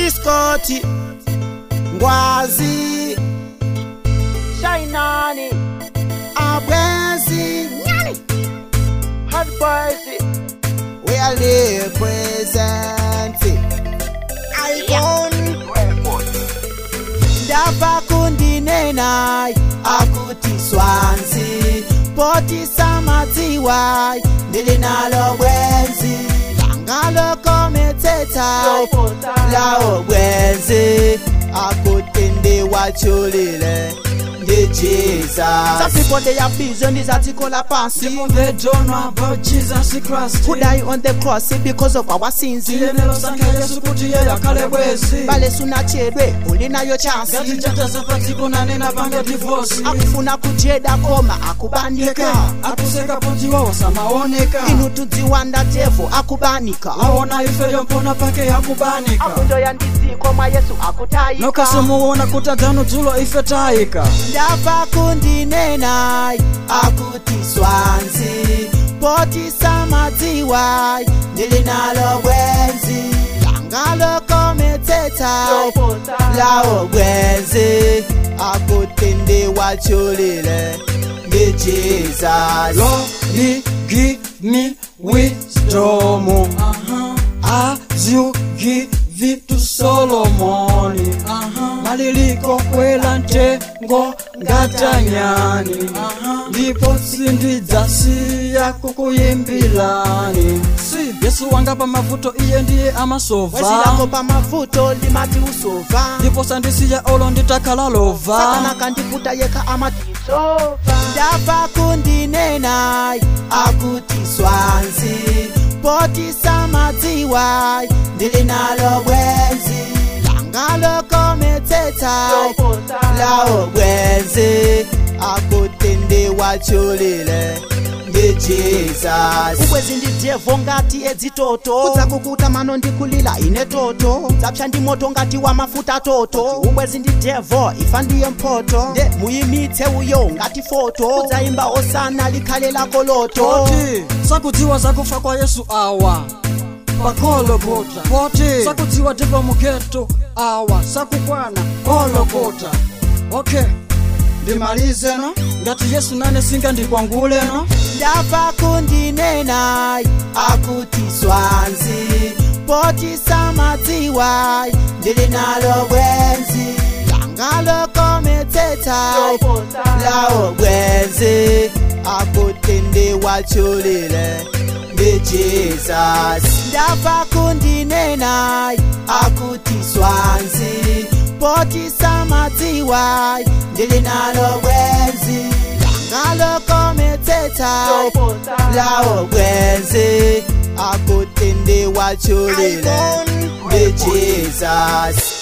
iskoti ngwazi Shinani, abwezi Nyani, Hot Boys, we are representing icon ndabva kundinena akuti swanzi poti samadziwa ndili nalo bwenzi langalokometsetsa lawo bwenzi akuti ndiwachulile ndi jesus some people they are busy ndizadzikola pansi People they don't know about Jesus Christ. who die on the cross because of our sins Tiyenelo sankha Yesu kuti yeye akhale bwezi. bale sunachedwe uli nayo chansi Ngati chatasa padziko nanena panga divorce. akufuna kujeda koma akubanika akuseka ponzi wawo samaoneka. inu tudziwanda tevo akubanika Waona ife yompona pake yakubanika. Afundo ya ndiziko mwa Yesu akutayika. nokasomuona kuti adzano dzulo ife tayika. ndabva kundinena akuti swanzi poti samadziwa ndili nalo bwenzi langalokometsetsa lawo bwenzi akuti ndiwachulile ndi jesus Lord, give me wisdom uh-huh. as you give it to Solomon. Uh-huh. Maliliko kwela ntengo ngatanyani uh-huh. ndipo sindidzasiya kukuyimbilani si yesu wanga pa mavuto iye ndiye wezi lako amasova pamavuto limati usova ndipo sandisiya olo nditakhala lova satana kandiputa yekha amati ndabva kundinena akuti swanzi poti samadziwa ndili nalo bwenzi langalokometsetsa lawo bwenzi akuti ndiwachulile ndi jesus ubwezi ndi devo ngati edzitoto udzakukuta mano ndikulila ine toto dzapsha ndi moto ngati wa mafuta toto ubwezi ndi devo ifa ndiye mpoto nde muyimitse uyo ngati foto udzayimba osana likhale lako loto poti sakudziwa zakufa kwa yesu awa pakolokota poti sakudziwa ndipo mugeto awa sakukwana kolokota okay ndimalize no ngati yesu nane singandikwangule no ndabva kundinena akuti swanzi poti samadziwa ndili nalo bwenzi langalokometsetsa lawo bwenzi akuti ndiwachulile ndi jesus ndabva kundinena akuti swanzi poti samadziwa ndili nalo bwenzi langalokometsetsa lawo bwenzi akuti ndiwachulile ndi jesus